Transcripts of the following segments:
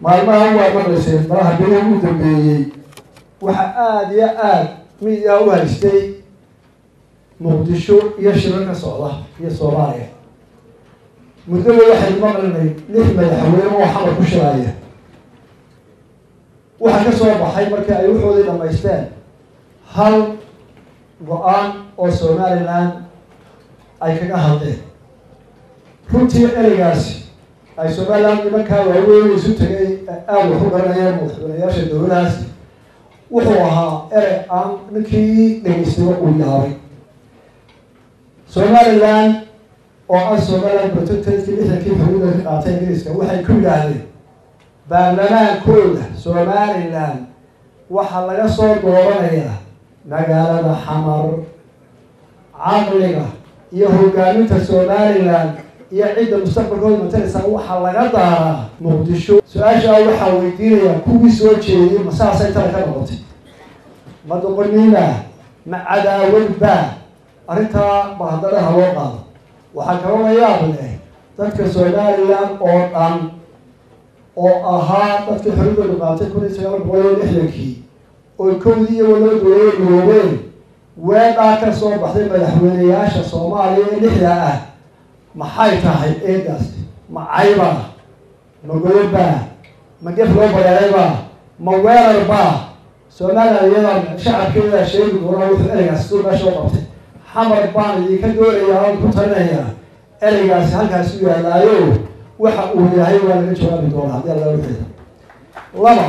maalmaha waa maqlayseen malaha beri ugu dambeeyey waxaa aada iyo aada midia u haystay muqdisho iyo shiro ka socda iyo soomaaliya muddaba waxay maqlinay lix madaxweyne oo xamar ku shiraaya waxaa ka soo baxay markii ay waxoodii dhamaysteen hal go-aan oo somaliland ay kaga hadleen runtii ereygaasi ay somaliland nimankaa waaweyn isu tegay aada wax u garanayeen madaxweynayaasha dowladahaasi wuxuu ahaa erey aan ninkii dhegeystiba uu yaabay somaliland oo ah somaliland protectorskii lixdankii xuduuda ka qaatay ingiriiska waxay ku yidhaahdeen baarlamaankooda somaliland waxaa laga soo dooranayaa magaalada xamar caqliga iyo hogaaminta somaliland iyo cidda mustaqbalkooda mataleysaa waxaa laga daaraa muqdisho su-aashaa waxaa weydiinayaa kuwii soo jeediyey ma saasay tala ka noqotay ma doqoniina ma cadaawad baa arrintaa ba haddana haloo qaado waxaa kaloo la yaab leh dadka somaliland oo dhan oo ahaa dadkii xoriyadooda qaatay kun iyo sagaal boqol iyo lixdankii oo kowdii iyo walaba dowlada midoobeen weedhaa ka soo baxday madaxweyneyaasha soomaaliya ee lixda ah maxay tahay eedaas ma caybaa ma godobaa ma gef loo bareeraybaa ma weerarbaa somaliland iyadaa shacabkeedaa sheegi doonaa wuxuu ereygaasi suu meesha u qabtay xamar baan idinka doonayaa oon ku talinayaa ereygaasi halkaas u yaalaayo waxa uu yahay waa laga jawaabi doonaa haddii alla wixeeda laba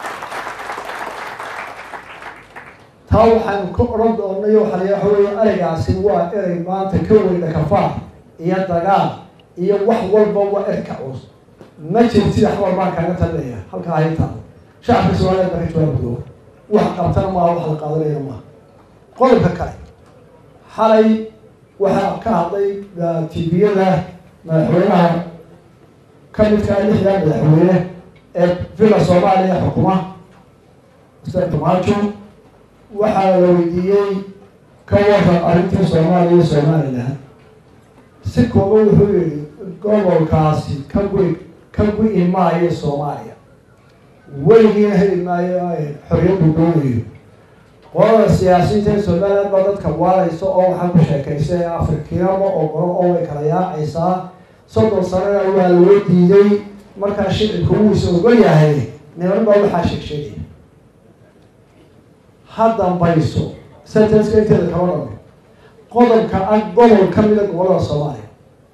taa waxaanu ka odhan doonay waxa la waxa weeye ereygaasi waa erey maanta ka weyna kafaar iyo dagaal iyo wax walba waa erka culus ma jirin sida xamar baan kaaga talinaya halkaa haytaada shacabka somaliland baa ka jawaabi doona wax qabtana maaha wax la qaadanaya maaha qodobka kale xalay waxaa ka hadlay tviyada madaxweynaha ka midkaa lixdaa madaxweyne ee villa soomaaliya xukuma mr tomaajo waxaa la weydiiyey ka waran arrintii soomaaliya iyo somaliland si kooban wuxuu yihi gobolkaasi ka gu ka gu-i maayo soomaaliya weligiina heli maayo xorriyaddu doonayo qolada siyaasiyiinta ee somaliland baa dadka waaraysa oo waxaa ku sheekaysa ee afrikiinama ogolo oo way kala yaacaysaa soddon sanana waa loo diiday markaa shicibka wuuisa ogol yahay niman baa waxaa sheegsheegaya ha dambayso sentenska inteeda kaba dhame qodobka ah gobol ka mida gobolada soomaaliya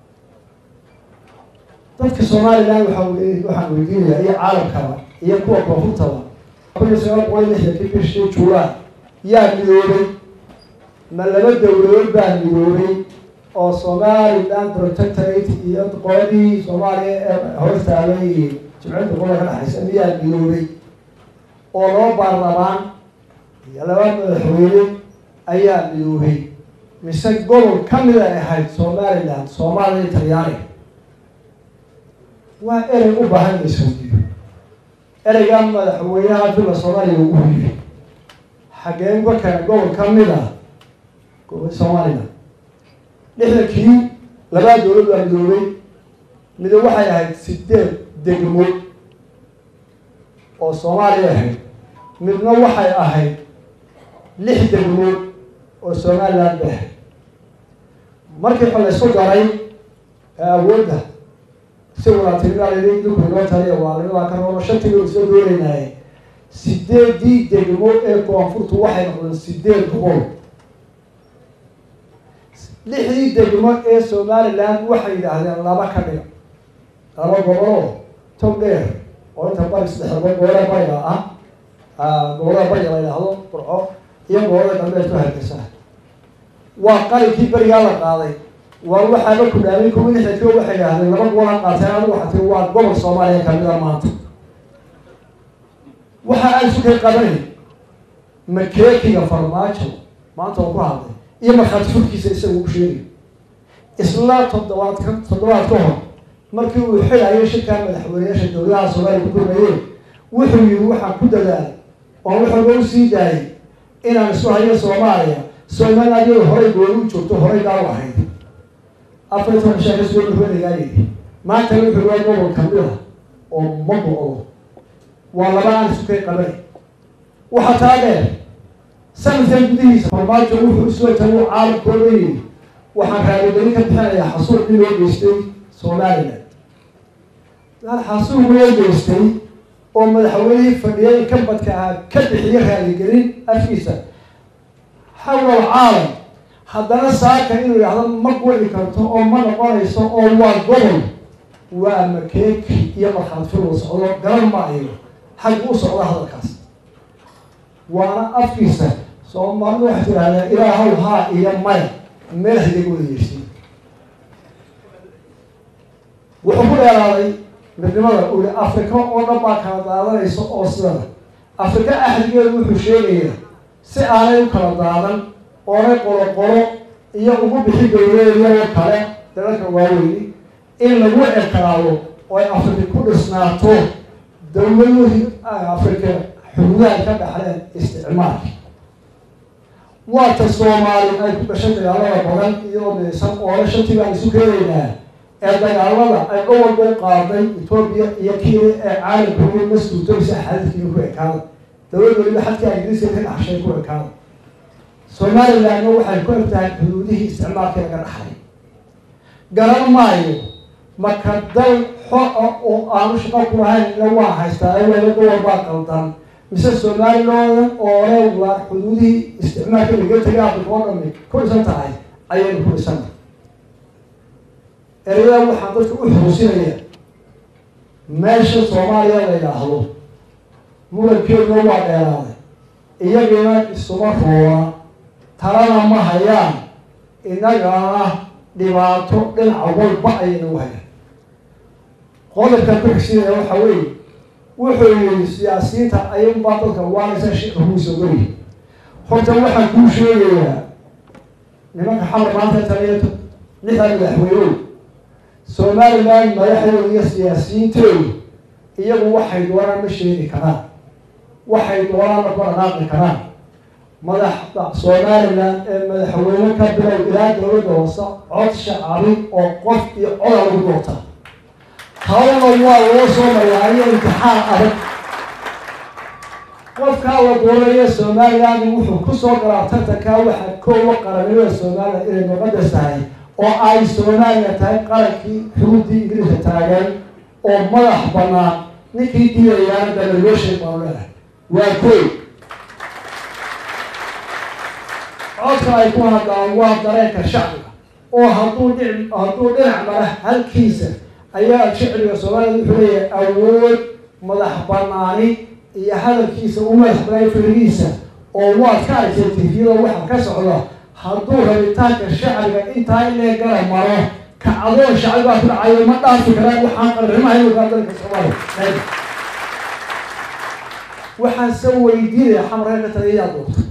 dadka somaliland waaa waxaan weydiinayaa iyo caalamkaba iyo kuwa koonfurtaba kun iyo sagaal boqol lixdankii bishii juulaay yaa midoobay ma laba dowladood baa midoobay oo somaliland protectorate iyo qoladii soomaaliya ee hortaabay jimciyadda qolada ka dhexaysa miyaa midoobay oo laba baarlamaan iyo laba madaxweyne ayaa midoobay mise gobol ka mid ay ahayd somaliland soomaaliya talyaaniga waa erey u baahan in la isweydiiyo ereygaa madaxweynaha villa soomaaliya ugu yiri xagee uga keena gobol ka mid ah somaliland lixdankii labaa dowlad baa midoobay mida waxay ahayd sideed degmo oo soomaaliya ahayd midna waxay ahayd lix degmo oo somaliland bay ahayd markii xo laysku daray awoodda si walaatinimaal dulku inoo taliya waalinimaa ka roono shantii oo isla doonaynaaye sideedii degmo ee koonfurtu waxay noqdeen sideed gobol lixdii degmo ee somaliland waxay yidhaahdeen laba ka dhiga laba goboloo tog dheer oo inta bari saddexda gobolada bariga ah gobolada bariga la yidhaahdo burco iyo gobolada galbeed ku hargeysa waa qalinkii berigaa la qaaday waa waxaaba ku dhaamay kuwa lixdankii waxay yidhahdeen laba gobola qaateen adigu waxaa tiri waa gobol soomaaliya kamida maanta waxa aan isu kay qabanay makeekiga farmaajo maanta oo ku hadlay iyo markhaati furkiisa isaga u sheegay isla toddobaad ka toddobaad ka hor markii uu xilayo shirkaa madaxweyneyaasha dowladaha soomaaliya ku kulmayeen wuxuu yihi waxaan ku dadaalay oo wuxuuga u sii daayay inaan isu hayo soomaaliya somaliland iyado horay gooni u joogto horay daaw ahayd afar iyo toban shaa kasoo madaxweynegaa yidhi maanta wuxuu waa gobol kamid ah oo ma go-do waa laba aan isu kay qabanay waxaa taa dheer sanadkan gudihiisa farmaajo wuxuu isoo tagu caalamkooda yidhi waxaan raadigelin ka bixinayaa xasuuq in loo geystay somalilan daal xasuuq loo geystay oo madaxweynihii fadhiyay ka badka ahaa ka bixiyo raadigelin afkiisa xawla alcaalam haddana saaka inuu yidhahdo ma guli karto oo ma noqonayso oo waa gobol waa makeeki iyo markhaatfil socdo garan maayo xaggu u socda hadalkaas waana afkiisa soomaalidu waxay tidhahdeen ilaahow haa iyo maya meel hadiga wada yeersin wuxuu ku dheeraaday midnimada uli afrika oo dhan baa kala daadanaysa oo sidana afrika axdigeedu wuxuu sheegayaa si aanay u kala daadan oonay qolo qolo iyo ugu bixi dowleedyao kale dalalka waaweyni in lagu ekaraado oo ay afrika ku dhisnaato dowladihii afrika xuduudaha ka dhaxleen isticmaalka waata soomaali ay ku dhashay dagaalada badan iyadoo midaysan oole shantii baan isu keenaynaa ee dagaalada ay dhowalba u qaaday etoobiya iyo kenya ee caalamka ugu mas-uultooysa xadidkiiga ku ekaada dowlad weliba xadkaa ingiriiska ka dhaxshay ku ekaada somalilandna waxay ku eg tahay xuduudihii isticmaalkii laga dhaxlay garan maayo marka dal xor ah oo aanu shaqo ku lahayn ila waa haystaa wala gobol baa qaldan mise soomaalilooda oole waa xuduudihii isticmaalka laga tegay afrika oo dhami ku dhisan tahay ayaynu ku dhisana ereyada waxaan dadka u xuusinaya meesha soomaaliya la yidhaahdo murankeeduna waa dheeraaday iyagiina isuma roona talana ma hayaan inagana dhibaato dhinaca walba ayaynagu hayaan qodobkan ku xigsinaya waxa weeye wuxuu yihi siyaasiyiinta ayunbaa dadka waanaysa shika kuusa gori horta waxaan kuu sheegayaa nimanka xamar maanta taliyato lixda madaxweynow somaliland madaxdooda iyo siyaasiyiintoodu iyagu waxay doonaan ma sheegi karaan waxay doonaan ma ku dhaqaaqi karaan madaxda somaliland ee madaxweyne ka bilow ilaa dowladda hoose cod shacabi oo qof iyo coda lagu doorta hawna waa loo soo maraayo imtixaan adag qofkaa la doonaya somaliland wuxuu kusoo galaa tartankaa waxaa koowa qaranimada somaliland inay muqadas tahay oo ay somaliland tahay qarankii xuduudii ingiriiska taagan oo madax banaan ninkii diidayaana dalaloshay baanu leedahay waa koy codka ay ku hadlaan waa dareenka shacbiga oo hadduu dhi hadduu dhinac mara halkiisa ayaa shicbiga soomaliland wuxuu leeyahay awood madax banaani iyo hadalkiisa u madax banaay firigiisa oo waad ka aragtay tifyada waxa ka socda hadduu rabitaanka shacbiga intaa inay gara maro kacdoon shacbi baa ku dhacayo ma dhaafi karaan waxaan qarrimahaynkaa dalka soomaaliya waxaan se weydiinaya xamarka ka taliya yaa doorta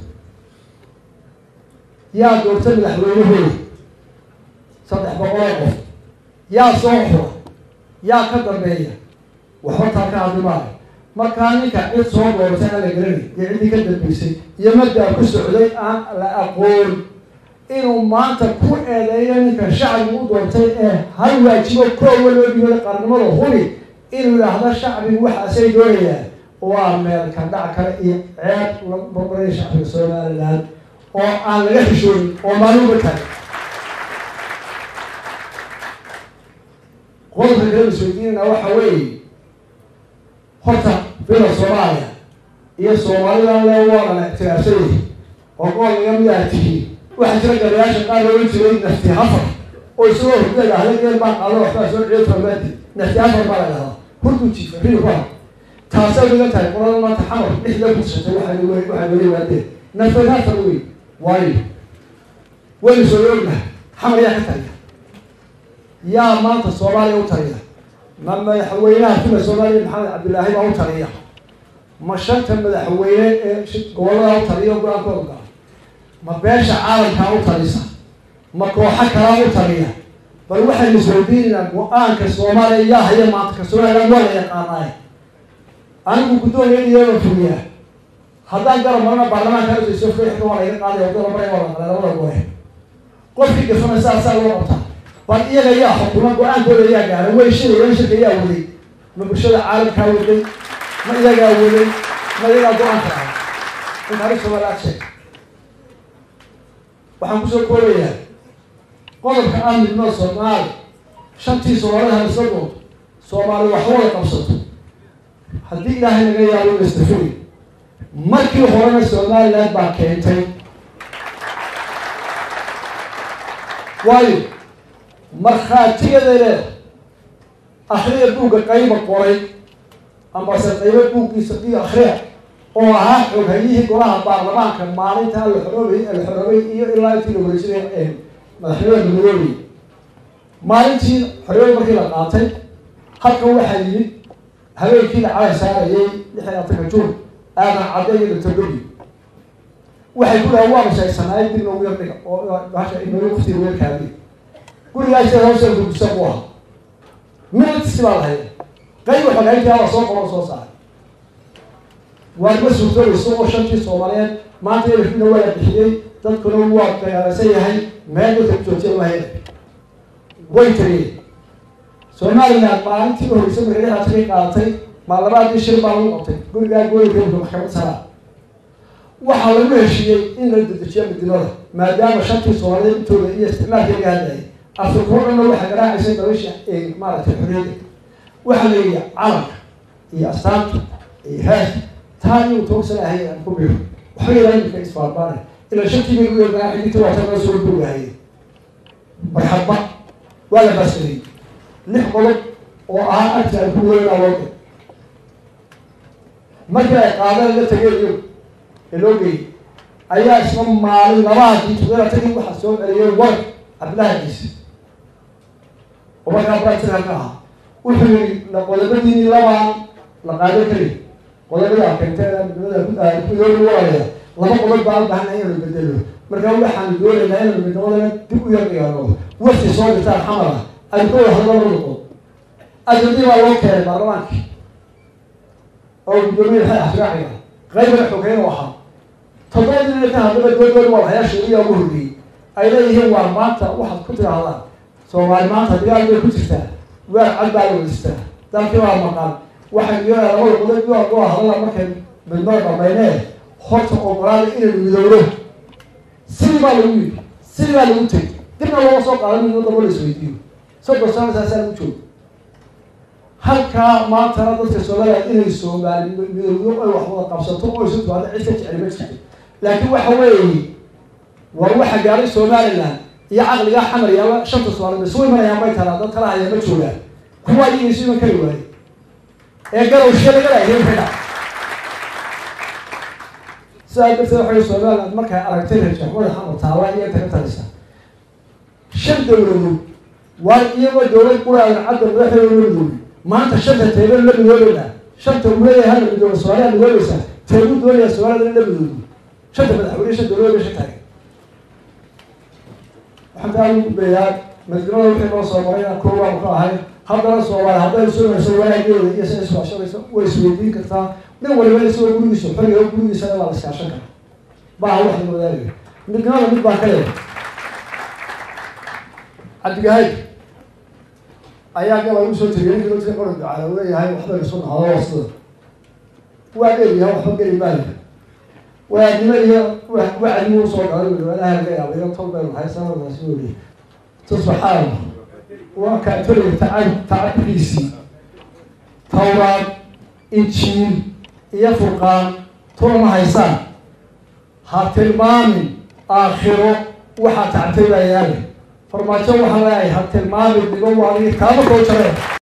yaa doorta madaxweynahooda saddex boqoloo qof yaa soo xura yaa ka dambeeya waxba taa ka hadli maayo markaa ninka cid soo doortay aan la garanay iyo ciddii ka dambeysay iyo maddaa ku socday aan la aqoon inuu maanta ku eedeeyo ninka shacbigu u doortay ee hal waajibo koowa loo dhigooda qarnimada huni inuu yidhaahdo shacbigu waxaasay doonayaan waa meel kandhac kale iyo ceeb la barbaraya shacbiga somaliland oo aan laga xishoonin oo maaluba kale qodobka kale isweydiinana waxa weeye horta bila soomaaliya iyo soomalidan le waana ictiraafsanyahay oo gool laga mid ah tihiin waxaa jira garayaasha qaar looga jiray nafti hafar oo isagoo hurdada ahla geel baa qaado waxbaa soo ciyo farmaadi nafti hafar baa la dhahdaa hurdu jiifa rii ku ha taasay uga tahay qolada maanta xamar dhixda kursatay waxay waxay weli waadeen nafti hafar wey waayo waynu soo ognahay xamar yaa ka taliya yaa maanta soomaaliya u taliya ma madaxweynaha fila soomaaliya maxamed cabdillaahi baa u taliya ma shanta madaxweyne ee gobollada u taliya o go-aankooda gala ma beesha caalamkaa u talisa ma kooxo kalaa u taliya bal waxaynu isweydiinaynaa go-aanka soomaaliya yaa haya maanta ka somaliland waa la yaqaanaay anigu guddoonka iyadoo fuliyaa haddaan garab marana baarlamaanka asayso fixka waa laga qaaday wadada mara waa la qalay labada goe qofkii gafana saasaa loo qabtaa bal iyaga yaa xukuma go-aankooda yaa gaaray way shirayeen shirka yaa waday ma bulshada caalamkaa waday ma iyagaa waday ma iyagaa go-aanka ahay in taariikh soomaaliya ad sheeg waxaan kusoo koobayaa qodobka ah midnimada soomaali shantii soomaalida hadisla doonto soomaali waxba wada qabsato haddii ilaahay naga yaabo lastafuri markii horena somaliland baa keentay waayo markhaatigeeda leeda akhriya buugga qayba qoray ambase qaybo buuggiisa iyo akhriya oo ahaa xoghayihii golaha baarlamaanka maalinta la xoroobay la xoroobay iyo ilaa intii la wareejinay madaxweynaha midoobay maalintii xorriyada markii la qaatay halkan waxaa yimid habeenkii la calay saarayay lix iyo labatanka juun aadan cadde iyo doctor gobi waxay ku dhaha waanu sheegsanaay dib noogu yardhiga oo bahasha inoogu kuftiir weelkaadi gurigaas hawsha gudisa ku aha minutsi baa lahayd qayb xogayntii ala soo qoro soo saaray waarma suurtoobayso oo shantii soomaaliyeed maanta elfina waa la bixiyey dadkuna waa dagaalaysan yahay meel dadka joojiya lahaya way tageen somaliland maalintii uhoreysa marka dhexaatagay qaadatay maalabaadii shir baa lagu qabtay gurigaa gooyinka maxkamad saraa waxaa lagu heshiiyey in la dedejiyo midnimada maadaama shantii soomaaliyeed intooda iyo isticmaalka laga hadlayay afrika o dhanna waxaa garaacaysay dabaysha maaragtay xorriyadda waxaa la yidhi calanka iyo astaanta iyo heesta taa iyu toogsana ahay aan ku biro waxba yaraa imika isbaarbaana ilaa shantii bay u yeernaa xidinta waata laga soo boogahayay marxadba waa la baaskariyey lix qodob oo ahaa agta ay ku weynaa looga markii ay qaadeen la tageen iyo elogey ayaa isla maalin labaadii tugeela tagii waxaa soo celiyey war cabdilahagiisa oo markaa bratihalka ahaa wuxuu yihi qodobadiini labaan la qaadan kari qodobada keentee midnimada kuyoobi walaya laba qodob baan ubahana inanu bedelo markaa waxaanu doonaynaa inanu midnimadana dib u yardhigaano wafti soo dhirtaan xamala aynu ka wada hadlo laba noqon ajadii baa loo keenay baarlamaanka oo guddoomiye maxay axtiraaciga qaybana xogeyn oo ahaa toddobadii ninka haddaba doodooda waa hayaa sheeriya ugu horreeyey ay leeyihiin waa maanta waxaad ku tidaahdaan soomaali maanta digaal bay ku jirtaa weer cad baa la wadistaa dalkii baa maqan waxay yeelaa labada qodob waa loo hadala markay midnimada dhamaynee horta ogolaada inaynu midowno sidii baa lagu yidhi sidii baa lagu tegay dibna looma soo qaadan midnimo dabo la isweydiiyo soddon sano saasaa lagu joogo halkaa maantana dadka soomaliya inay soomaali midowdo ay wax wada qabsato oo isu timaado cid ka jecel ma jirto laakiin waxa weeye war waxa gaaray somaliland iyo caqligaa xamar yaaba shanta soomaaliyed isu imanayaan bay talaa dad kala haya ma joogaan kuwa iyaga isu iman kari waaye ee garow shaligalaheen ka dhac sidaa darteed waxay somaliland markay aragtay rajaxmada xamar taala iyo inta ka talisa shan dowladood waa iyagoo dowlad quraadan cadda madaxdooda la midoobi maanta shanta teebal la midoobayna shanta uu leeyahay hala midooba soomaaliya midoobaysa teebuu doonaya soomaalida in la midoobi shanta madaxweyne shan dowladood bay shan tahay waxaan taa ugu gudbayaa midnimada wixii loo soo maray inaan koowaanu ka ahay haddana soomaali hadday sugayso wanaageeda iyo sa iswaashanayso way isweydiin kartaa nin waliba isagoo gurigiisa xoriga gurigiisana waa la iskaashan karaa baa wax la wadaagayo midnimada mid baan ka leeyahay cabdigahayd ayaa gabal u soo tegay ninkii dadka qora ducaala uu leeyahay waxba isu nahdo wasida waa dheeryahay waxba geli maayo waadnimo iyo wacdimu usoo galay walaha laga yaaba ilo tol baynu nahay sanadaasi weliye tusbaxaan waa kaatoliga tacab tacabkiisii tawraad injiil iyo furqaan tulama haysaan ha tilmaamin aakhiro waxaa tacabtay baa yaale farmaajo waxaan leeyahay ha tilmaamin dhigo waa kaama koo jareen